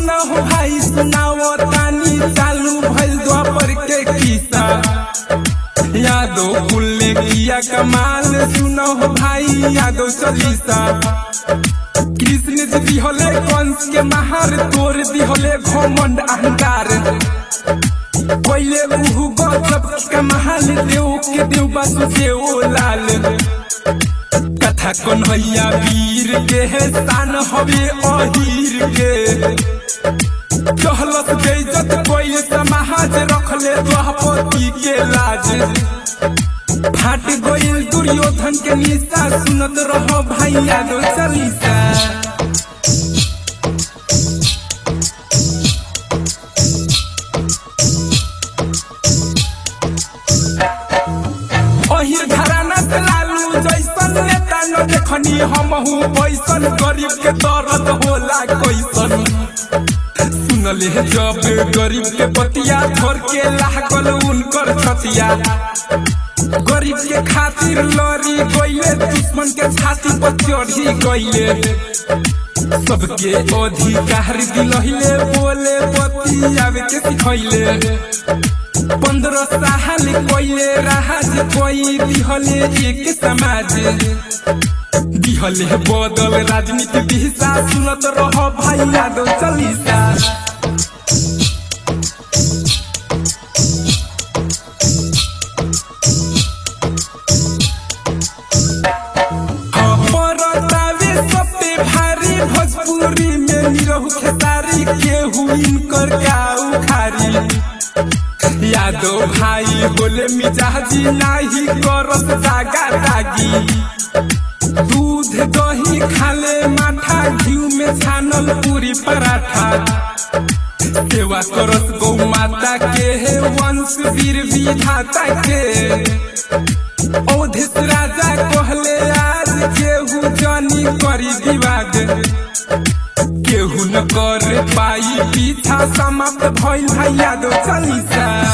सुना हो भाई सुनाओ तानी चालू भइल द्वापर के किस्सा यादो कुल ने किया कमाल सुना हो भाई यादो चालीसा कृष्ण जी दिहले कंस के महार तोर दिहले घमंड अहंकार कोइले उहु गजब के महाल देव के देव बासु देव लाल कथा कन्हैया वीर के है शान हवे अहीर के कहलत बेइज्जत कोई समाज रखले द्वापति के लाज फाट गइल दुर्योधन के निशा सुनत रहो भाई यादव चालीसा अहिर घराना से लालू जैसन नेता न देखनी हमहू पैसन गरीब के दर्द होला कैसन सुनले जब गरीब के बतिया छोड़ के लागल उनकर छतिया गरीब के खातिर लड़ी गईले दुश्मन के छाती पर चढ़ी गईले सबके अधिकार दिलहिले बोले बतियावे के सिखैले पंद्रह साल कोइले राज कोई दिहले एक समाज दिहले बदल राजनीति दिशा सुनत रह भाई यादव चालीसा परतावे सबसे भारी भोजपुरी में निरहु खेसारी केहू इनकर गाऊ खारी यादव भाई बोले मिजाजी नाही करत दागा दागी दूध दही खाले माठा घी में छानल पूरी पराठा सेवा करत गौ माता के हे वंश वीर विधाता के औधिस राजा कहले आज केहू जानी करी विवाद केहू न कर पाई पीछा समाप्त भइल है यादव चालीसा